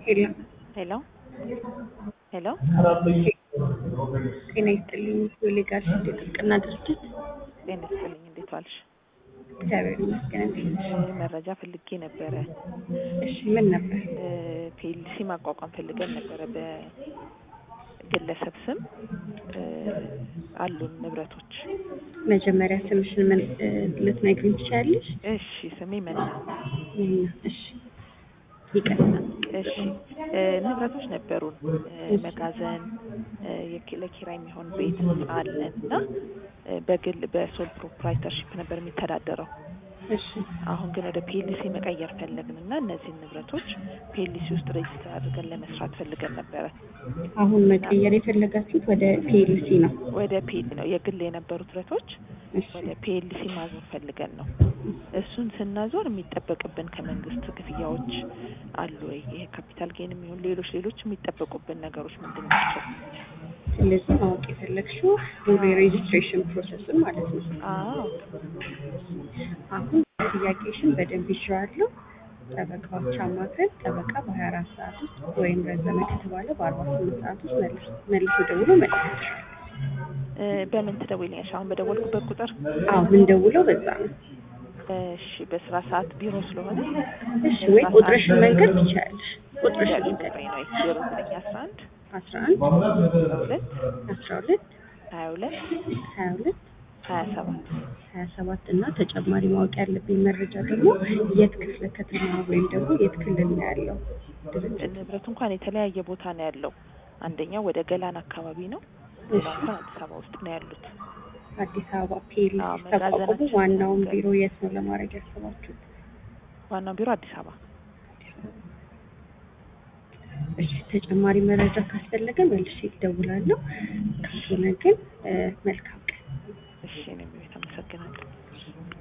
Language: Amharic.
ሄሎ ሄሎ ሄሎ ጤና ይስጥልኝ። የሌጋል የጥብቅና ድርጅት ጤና ይስጥልኝ። እንዴት ዋልሽ? እግዚአብሔር ይመስገን። እንዴት ነሽ? መረጃ ፈልጌ ነበረ። እሺ ምን ነበር? ፒኤልሲ ማቋቋም ፈልገን ነበረ በግለሰብ ስም እ አሉን ንብረቶች። መጀመሪያ ስምሽን ምን እ ልትነግሪኝ ትችያለሽ? እሺ ስሜ መና። ይሄን እሺ ይቀጥላል። እሺ እ ንብረቶች ነበሩን እ መጋዘን እ የኪ- ለኪራይ የሚሆን ቤት አለን እና እ በግል በሶል ፕሮፕራይተርሺፕ ነበር የሚተዳደረው። እሺ አሁን ግን ወደ ፒኤልሲ መቀየር ፈለግን እና እነዚህን ንብረቶች ፒኤልሲ ውስጥ ሬጅስተር አድርገን ለመስራት ፈልገን ነበረ። አሁን መቀየር የፈለጋችሁት ወደ ፒኤልሲ ነው? ወደ ፒኤል ነው የግል የነበሩት ንብረቶች እሺ ወደ ፒኤልሲ ማዞር ፈልገን ነው። እሱን ስናዞር የሚጠበቅብን ከመንግስት ክፍያዎች አሉ ወይ? ይሄ ካፒታል ጌን የሚሆን ሌሎች ሌሎች የሚጠበቁብን ነገሮች ምንድን ናቸው? ስለዚህ ማወቅ የፈለግሽው ሙሉ የሬጅስትሬሽን ፕሮሰስን ማለት ነው። አዎ አሁን ጥያቄሽን በደንብ ይዤዋለሁ። ጠበቃዎች አማክረን ጠበቃ በሀያ አራት ሰዓት ውስጥ ወይም ረዘመ ከተባለ በአርባ ስምንት ሰዓት ውስጥ መልስ መልሶ ደውሎ መልስ እ በምን ትደውይልኛለሽ? አሁን በደወልኩበት ቁጥር? አዎ ምንደውለው በዛ ነው። እሺ በስራ ሰዓት ቢሮ ስለሆነ እሺ ወይ ቁጥርሽን መንገድ ትችያለሽ። ቁጥርሽን መንገድ ቁጥሬ ነው ዜሮ ዘጠኝ አስራ አንድ አስራ አንድ ሁለት አስራ ሁለት ሀያ ሁለት ሀያ ሁለት ሀያ ሰባት ሀያ ሰባት እና ተጨማሪ ማወቅ ያለብኝ መረጃ ደግሞ የት ክፍለ ከተማ ወይም ደግሞ የት ክልል ነው ያለው ድርጅት? ንብረቱ እንኳን የተለያየ ቦታ ነው ያለው። አንደኛው ወደ ገላን አካባቢ ነው። ሌላው እንኳን አዲስ አበባ ውስጥ ነው ያሉት። አዲስ አበባ ፒኤልሲ አዎ፣ ተቋቁሞ መጋዘናችን ዋናውን ገ- ቢሮ የት ነው ለማድረግ ያሰባችሁት? ዋናው ቢሮ አዲስ አበባ። እሺ ተጨማሪ መረጃ ካስፈለገ መልሼ እደውላለሁ። ካልሆነ ግን እ መልካም ቀን። እሺ እኔም ቤት አመሰግናለሁ።